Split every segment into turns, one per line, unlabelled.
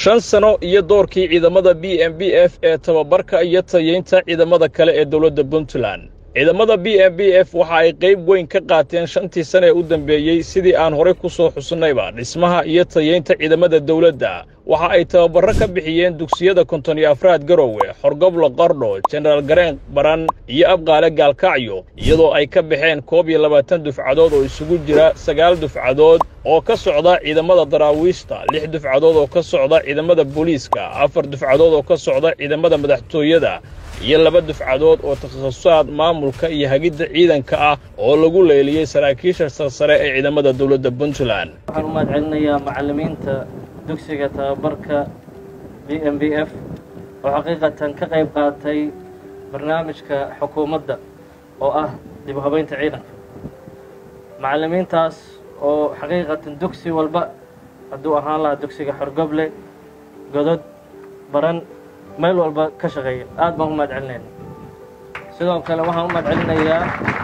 shan sano iyo doorkii ciidamada b m b f ee tababarka iyo tayaynta ciidamada kale ee dowladda puntland ciidamada b m b f waxa ay qayb weyn ka qaateen shantii sane ee u dambeeyey sidii aan horay ku soo xusnayba dhismaha iyo tayaynta ciidamada dowladda waxa ay tababarro ka bixiyeen dugsiyada konton iyo afraad garowe xorgoblo qardho jenaraal gareen baran iyo abqaale gaalkacyo iyadoo ay ka baxeen koob iyo labaatan dufcadood oo isugu jira sagaal dufcadood oo ka socda ciidamada daraawiishta lix dufcadood oo ka socda ciidamada booliiska afar dufcadood oo ka socda ciidamada madaxtooyada iyo laba dufcadood oo takhasusaad maamulka iyo hagidda ciidanka ah oo lagu leeliyey saraakiisha sarsare ee ciidamada dowladda puntland
waxaan u mahad celinayaa macallimiinta dugsiga tababarka b m b f oo xaqiiqatan ka qayb qaatay barnaamijka xukuumadda oo ah dib u habaynta ciidanka macallimiintaas oo xaqiiqatan dugsi walba hadduu ahaan lahaa dugsiga xorgoble godod baran meel walba ka shaqeeya aad baan u mahad celinayna sidoo kale waxaan u mahad celinayaa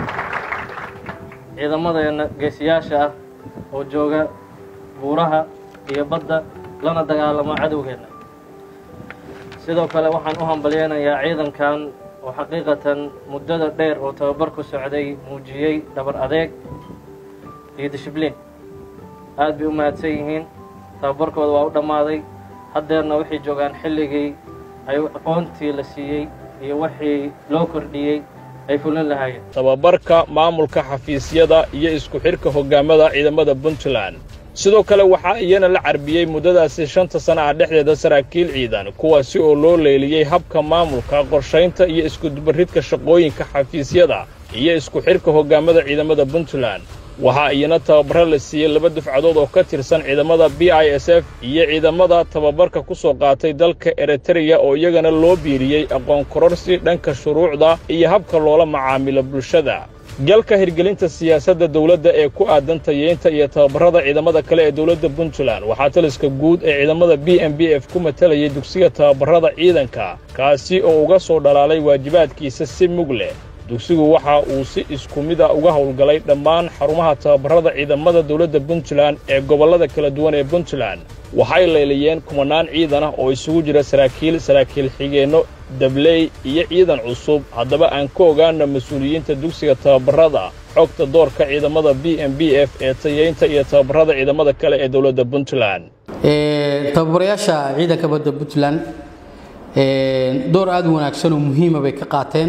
ciidamadeenna geesiyaasha ah oo jooga buuraha iyo badda lana dagaalamo cadowgeenna sidoo kale waxaan u hambalyeynayaa ciidankan oo xaqiiqatan muddada dheer oo tababar ku socday muujiyey dhabar adeeg iyo dishibliin aad bay u mahadsan yihiin tababarkooda waa u dhammaaday haddeerna waxay joogaan xilligii ay aqoontii la siiyey iyo wixii loo kordhiyey ay fulin lahaayeen
tababarka maamulka xafiisyada iyo isku xidhka hoggaamada ciidamada puntland sidoo kale waxaa iyana la carbiyey muddadaasi shanta sana ah dhexdeeda saraakiil ciidan kuwaasi oo loo leeliyey habka maamulka qorshaynta iyo iskudubaridka shaqooyinka xafiisyada iyo isku xidhka hoggaamada ciidamada puntland waxaa iyana tababarro la siiyey laba dufcadood oo ka tirsan ciidamada b i s f iyo ciidamada tababarka ku soo qaatay dalka eritreya oo iyagana loo biiriyey aqoon kororsi dhanka shuruucda iyo habka loola macaamilo bulshada galka hirgelinta siyaasadda dawladda ee ku aadan tayeynta iyo tababarrada ciidamada kale ee dowladda puntland waxaa taliska guud ee ciidamada b m b f ku matalayay dugsiga tababarrada ciidanka kaasi oo uga soo dhalaalay waajibaadkiisa si mug leh dugsigu waxa uu si isku mid a uga howlgalay dhammaan xarumaha tababarrada ciidamada dowladda puntland ee gobollada kala duwan ee puntland waxay leeliyeen kumanaan ciidan ah oo isugu jira saraakiil saraakiil xigeenno dabley iyo ciidan cusub haddaba aan ka ogaana mas-uuliyiinta dugsiga tababarrada xogta doorka ciidamada b m b f ee tayeynta iyo tababarrada ciidamada kale ee dowladda puntland
tababarayaasha ciidanka badda puntland door aad u wanaagsan oo muhiima bay ka qaateen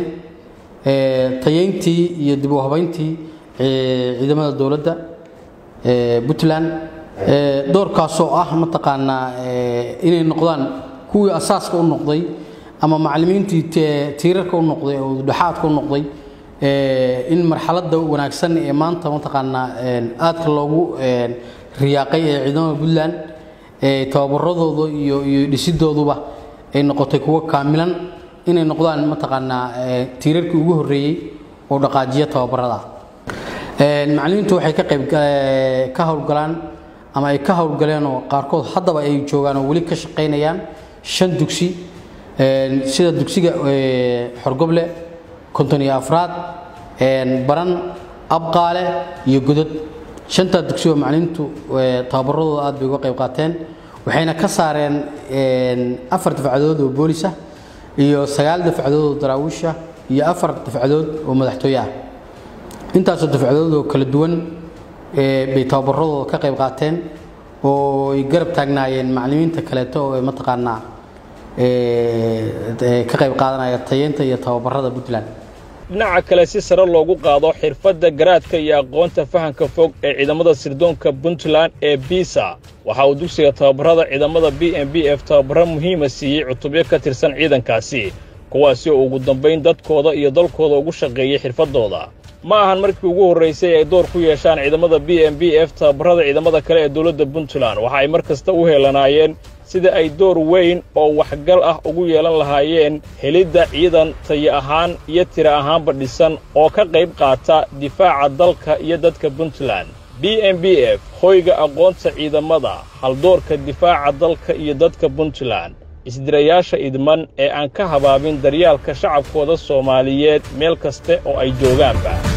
tayeyntii iyo dib u habayntii ciidamada dowladda puntland doorkaasoo ah mataqaanaa inay noqdaan kuwii asaaska u noqday ama macallimiintii tiirarka u noqday oo dhexaadka u noqday in marxaladda wanaagsan ee maanta mataqaanaa aadka loogu riyaaqay ee ciidamada puntland tababaradooda iyo iyo dhisidooduba ay noqotay kuwo kaamilan inay noqdaan mataqaanaa tiirarkii ugu horreeyey oo dhaqaajiya tababarada macallimiintu waxay ka qayb ka howlgalaan ama ay ka howlgaleen oo qaarkood haddaba ay joogaan oo weli ka shaqaynayaan shan dugsi sida dugsiga xorgoble konton iyo afraad baran abqaale iyo godod shantaa dugsi oo macallimiintu tababaradooda aad bay uga qayb qaateen waxayna ka saareen afar dafcadood oo boolis ah iyo sagaal dafcadood oo daraawiisha iyo afar dafcadood oo madaxtooye ah intaasoo dafcadood oo kala duwan bay tababaradooda ka qayb qaateen oo ay garab taagnaayeen macallimiinta kaleeto oo mataqaanaa ka qayb qaadanaya tayeynta iyo tababarada puntland
dhinaca kale si sare loogu qaado xirfadda garaadka iyo aqoonta fahanka fog ee ciidamada sirdoonka puntland ee biisa waxa uu dugsiga tababarrada ciidamada b m b f tababarro muhiima siiyey cutubyo ka tirsan ciidankaasi kuwaasi oo ugu dambayn dadkooda iyo dalkooda ugu shaqeeyey xirfaddooda ma ahan markii ugu horraysay ay door ku yeeshaan ciidamada b m b f tababarrada ciidamada kale ee dowladda puntland waxa ay mar kasta u heelanaayeen sida ay door weyn oo waxgal ah ugu yeelan lahaayeen helidda ciidan tayo ahaan iyo tira ahaanba dhisan oo ka qayb qaata difaaca dalka iyo dadka puntland b m b f hoyga aqoonta ciidamada haldoorka difaaca dalka iyo dadka puntland isdirayaasha idman ee aan ka habaabin daryaalka shacabkooda soomaaliyeed meel kaste oo ay joogaanba